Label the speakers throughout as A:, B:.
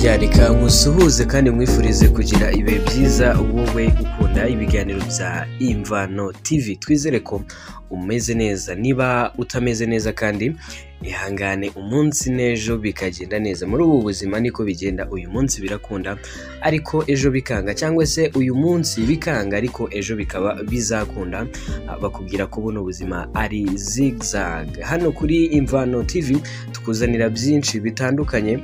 A: ya reka nkusuhuze kandi nkwifurize kugira ibihe byiza wowe ukunda ibiganiro bya imvano tv twizere ko umeze neza niba utameze neza kandi ihangane umunsi n'ejo bikagenda neza muri ubu buzima niko bigenda uyu munsi birakunda ariko ejo bikanga cyangwa se uyu munsi bikanga ariko ejo bikaba bizakunda bakubwira ko buno buzima ari zigzag hano kuri imvano tv tukuzanira byinshi bitandukanye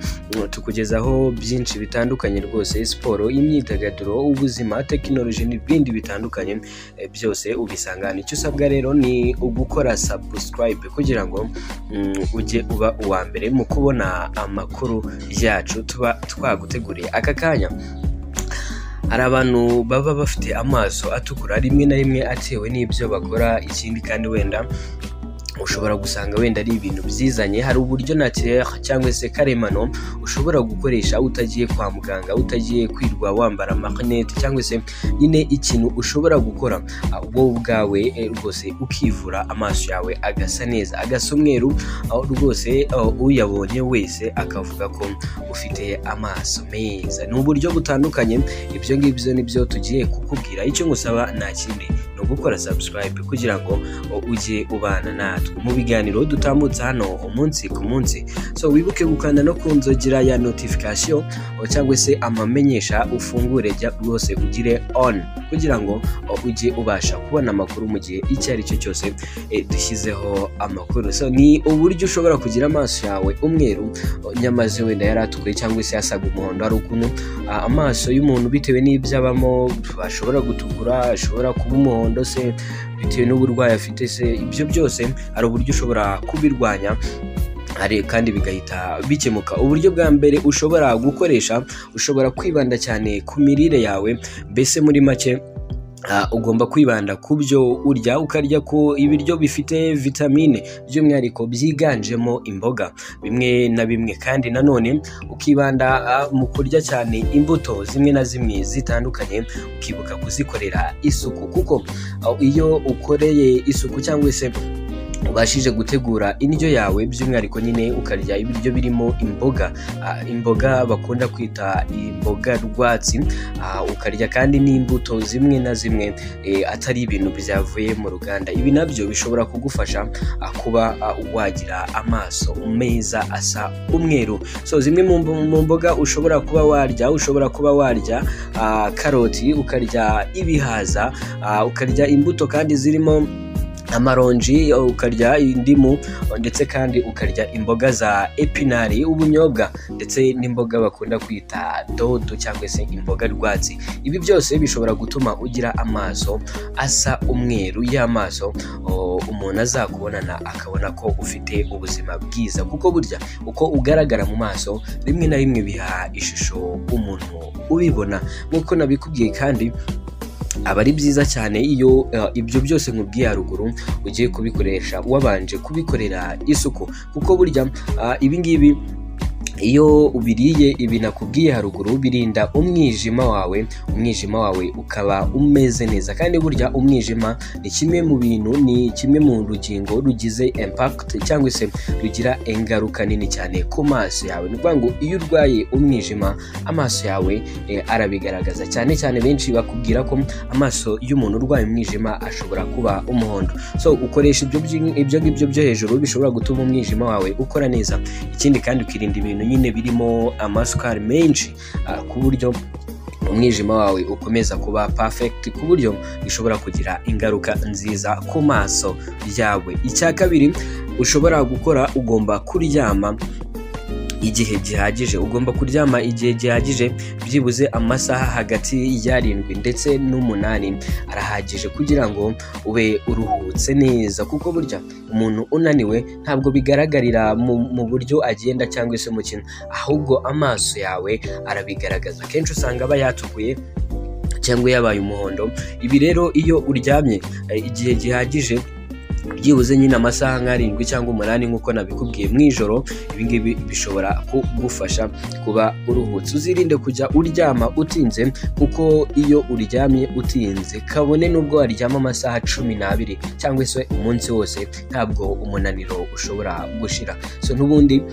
A: tukugezaho byinshi bitandukanye rwose siporo imyidagaduro ubuzima tekinoloji n'ibindi bitandukanye eh, byose ubisanga hano icyo usabwa rero ni ugukora sabusikarayibe kugira ngo mm, ujye uba uwa mbere mu kubona amakuru yacu tuba twaguteguriye aka kanya hari abantu baba bafite amaso atukura rimwe na rimwe atewe n'ibyo bakora ikindi kandi wenda ushobora gusanga wenda ari ibintu byizanye hari uburyo naturel cyangwa se karemano ushobora gukoresha utagiye kwa muganga utagiye kwirwa wambara marinete cyangwa se nyine ikintu ushobora gukora ah, wowe ubwawe eh, rwose ukivura amaso yawe agasa neza agasa umweru aho rwose ah, uyabonye wese akavuga ko ufite amaso meza ni uburyo butandukanye ibyo ngibyo nibyo tugiye kukubwira icyo ngusaba nta kindi ni ugukora subscribe kugira ngo o, ujye ubana natwe mu biganiro dutambutse hano umunsi ku munsi so wibuke gukanda no ku nzogera ya notification o, cyangwa se amamenyesha ufungure jya rwose ugire on kugira ngo o, ujye ubasha kubona amakuru mu gihe icyo ari cyo cyose eh, dushyizeho amakuru so ni uburyo ushobora kugira amaso yawe umweru o, nyamaze wenda yari atukuye cyangwa se yasaga umuhondo hari ukuntu ah, amaso y'umuntu bitewe n'ibyo abamo ashobora gutukura ashobora kuba umuhondo se bitewe n'uburwayi afite se ibyo byose hari uburyo ushobora kubirwanya hari kandi bigahita bikemuka uburyo bwa mbere ushobora gukoresha ushobora kwibanda cyane ku mirire yawe mbese muri make ah, ugomba kwibanda ku byo urya ukarya ko ibiryo bifite vitamine by'umwihariko byiganjemo imboga bimwe na bimwe kandi nanone ukibanda ah, mu kurya cyane imbuto zimwe na zimwe zitandukanye ukibuka kuzikorera isuku kuko ah, iyo ukoreye isuku cyangwa se ubashije gutegura indyo yawe by'umwihariko nyine ukarya ibiryo birimo imboga ah, imboga bakunda kwita imboga rwatsi ah, ukarya kandi n'imbuto zimwe na zimwe eh, atari ibintu byavuye mu ruganda ibi nabyo bishobora kugufasha ah, kuba ah, wagira amaso meza asa umweru so zimwe mu mbo- mu mboga ushobora kuba warya ushobora kuba warya ah, karoti ukarya ibihaza ah, ukarya imbuto kandi zirimo amaronji ukarya indimu ndetse kandi ukarya imboga za epinari ubunyobwa ndetse n'imboga bakunda kwita dodo cyangwa se imboga rwatsi ibi byose bishobora gutuma ugira amaso asa umweru y'amaso o, umuntu azakubonana akabona ko ufite ubuzima bwiza kuko burya uko ugaragara mu maso rimwe na rimwe biha ishusho umuntu ubibona nk'uko nabikubwiye kandi aba ari byiza cyane iyo eh, ibyo byose nkubwiye haruguru ugiye kubikoresha wabanje kubikorera isuku kuko burya ah, ibi ngibi iyo ubiriye ibi nakubwiye haruguru birinda umwijima wawe umwijima wawe ukaba umeze neza kandi burya umwijima ni kimwe mu bintu ni kimwe mu rugingo rugize impact cyangwa se rugira ingaruka nini cyane ku maso yawe ni ukuvuga ngo iyo urwaye umwijima amaso yawe eh, arabigaragaza cyane cyane benshi bakubwira ko amaso y'umuntu urwaye umwijima ashobora kuba umuhondo so ukoresha ibyo byi- ibyo ngibyo byo hejuru bishobora gutuma umwijima wawe ukora neza ikindi kandi ukirinda ibintu nyine birimo amasukari menshi ah, ku buryo umwijima wawe ukomeza kuba perfect ku buryo bishobora kugira ingaruka nziza ku maso yawe icya kabiri ushobora gukora ugomba kuryama igihe gihagije ugomba kuryama igihe gihagije byibuze amasaha hagati y'arindwi ndetse n'umunani arahagije kugira ngo ube uruhutse neza kuko burya umuntu unaniwe ntabwo bigaragarira mu, mu buryo agenda cyangwa se mukino ahubwo amaso yawe arabigaragaza akenshi usanga aba yatukuye cyangwa yabaye umuhondo ibi rero iyo uryamye eh, igihe gihagije byibuze nyine amasaha nk'arindwi cyangwa umunani nk'uko nabikubwiye mu ijoro ibingibi bishobora kugufasha kuba uruhutse uzirinde kujya uryama utinze kuko iyo uryamye utinze kabone n'ubwo waryama amasaha cumi n'abiri cyangwa se umunsi wose ntabwo umunaniro ushobora gushira so n'ubundi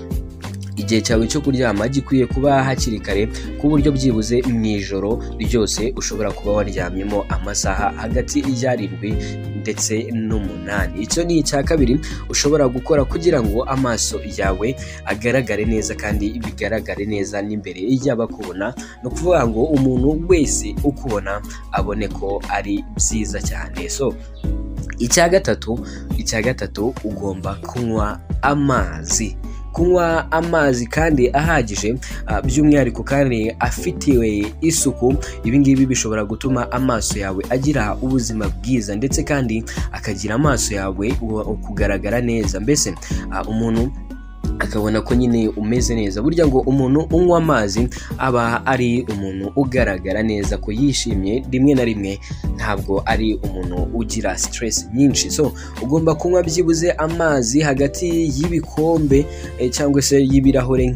A: igihe cyawe cyo kuryama gikwiye kuba hakiri kare ku buryo byibuze mu ijoro ryose ushobora kuba waryamyemo amasaha hagati y'arindwi ndetse n'umunani icyo ni icya kabiri ushobora gukora kugira ngo amaso yawe agaragare neza kandi bigaragare neza n'imbere y'abakubona ni ukuvuga ngo umuntu wese ukubona abone ko ari byiza cyane so icya gatatu icya gatatu ugomba kunywa amazi kunywa amazi kandi ahagije by'umwihariko kandi afitiwe isuku ibi ngibi bishobora gutuma amaso yawe agira ubuzima bwiza ndetse kandi akagira amaso yawe kugaragara neza mbese umuntu akabona ko nyine umeze neza burya ngo umuntu unywa amazi aba ari umuntu ugaragara neza ko yishimye rimwe na rimwe ntabwo ari umuntu ugira siteresi nyinshi so ugomba kunywa byibuze amazi hagati y'ibikombe cyangwa se y'ibirahure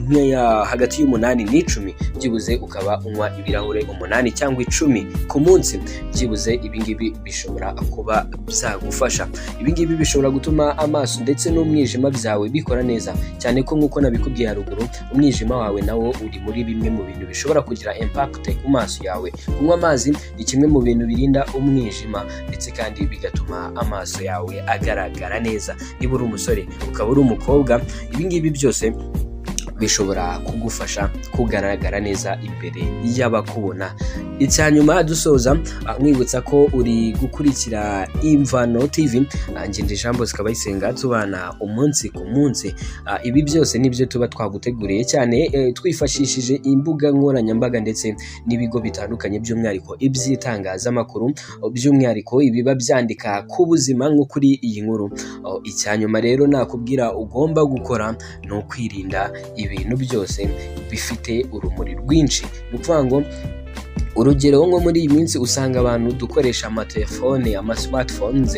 A: hagati y'umunani n'icumi byibuze ukaba unywa ibirahure umunani cyangwa icumi ku munsi byibuze ibingibi bishobora kuba byagufasha ibingibi bishobora gutuma amaso ndetse n'umwijima byawe bikora neza cyane ko nk'uko nabikubwiye haruguru umwijima wawe nawo uri muri bimwe mu bintu bishobora kugira impakite ku maso yawe kunywa amazi ni kimwe mu bintu birinda umwijima ndetse kandi bigatuma amaso yawe agaragara neza niba uri umusore ukaba uri umukobwa ibingibi byose bishobora kugufasha kugaragara neza imbere y'abakubona icya nyuma dusoza mwibutsa ko uri gukurikira imvano tv ngende jambo zikaba isenga tubana umunsi ku munsi ibi byose nibyo tuba twaguteguriye cyane twifashishije imbuga nkoranyambaga ndetse n'ibigo bitandukanye by'umwihariko iby'itangazamakuru by'umwihariko ibiba byandika ku buzima nko kuri iyi nkuru icya nyuma rero nakubwira ugomba gukora ni ukwirinda ibintu byose bifite urumuri rwinshi ni ukuvuga ngo urugero nko muri iyi minsi usanga abantu dukoresha amatelefone amasimatifone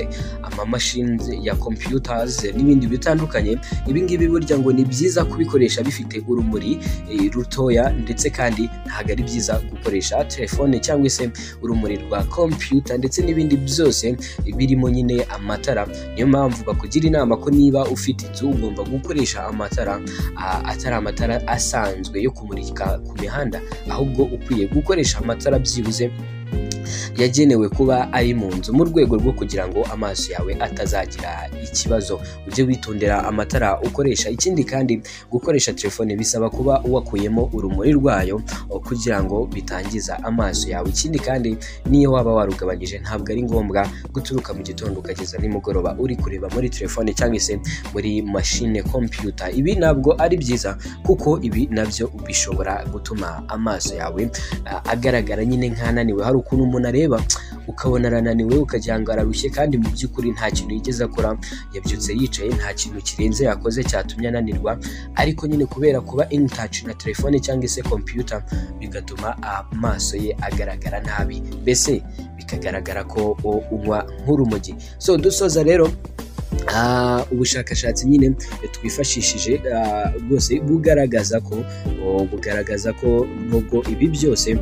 A: amamashini ya kompiyutazi n'ibindi bitandukanye ibingibi burya ngo ni byiza kubikoresha bifite urumuri rutoya ndetse kandi ntabwo ari byiza gukoresha telefone cyangwa se urumuri rwa kompiyuta ndetse n'ibindi byose birimo nyine amatara niyo mpamvu bakugira inama ko niba ufite inzu ugomba gukoresha amatara atari amatara asanzwe yo kumurika ku mihanda ahubwo ukwiye gukoresha amatara byibuze yagenewe kuba ari mu nzu mu rwego rwo kugira ngo amaso yawe atazagira ikibazo ujye witondera amatara ukoresha ikindi kandi gukoresha telefone bisaba kuba wakuyemo urumuri rwayo kugira ngo bitangiza amaso yawe ikindi kandi niyo waba warugabanyije ntabwo ari ngombwa guturuka mu gitondo ukageza nimugoroba uri kureba muri telefone cyangwa se muri mashine kompiyuta ibi ntabwo ari byiza kuko ibi nabyo bishobora gutuma amaso yawe agaragara nyine nk'ananiwe hari ukuntu umuntu areba ukabona arananiwe ukagira ngo ararushye kandi mu by'ukuri nta kintu yigeze akora yabyutse yicaye nta kintu kirenze yakoze cyatumye ananirwa ariko nyine kubera kuba intacyi na telefone cyangwa se kompiyuta bigatuma amaso ye agaragara nabi mbese bikagaragara ko unywa nk'urumogi so dusoza rero ubushakashatsi nyine twifashishije rwose bugaragaza ko bugaragaza ko nubwo ibi byose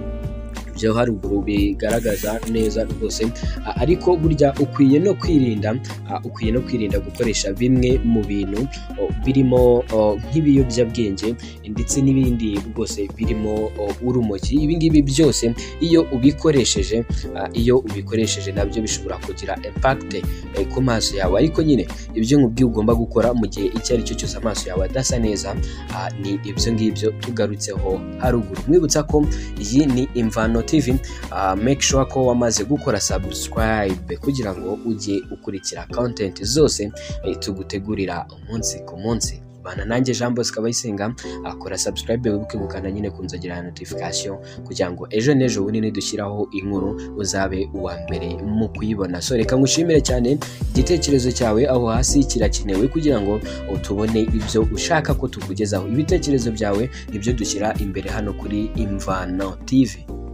A: byo haruguru bigaragaza neza rwose ariko burya ukwiye no kwirinda ukwiye no kwirinda gukoresha bimwe mu bintu birimo nk'ibiyobyabwenge ndetse n'ibindi rwose birimo urumogi ibingibi byose iyo ubikoresheje iyo ubikoresheje nabyo bishobora kugira impakite ku maso yawe ariko nyine ibyo ngibyo ugomba gukora mu gihe icyo ari cyo cyose amaso yawe adasa neza ni ibyo ngibyo tugarutseho haruguru mwibutsa ko iyi ni imvano tv make sure ko wamaze gukora subscribe kugira ngo ujye ukurikira content zose tugutegurira umunsi ku munsi bana nanjye jean bosco abayisenga akora subscribe wibuke gukanda nyine ku nzogera ya notification kugira ngo ejo n'ejo bundi nidushyiraho inkuru uzabe uwa mbere mu kuyibona so reka ngushimire cyane igitekerezo cyawe aho hasi kirakenewe kugira ngo tubone ibyo ushaka ko tukugezaho ibitekerezo byawe nibyo dushyira imbere hano kuri imvano tv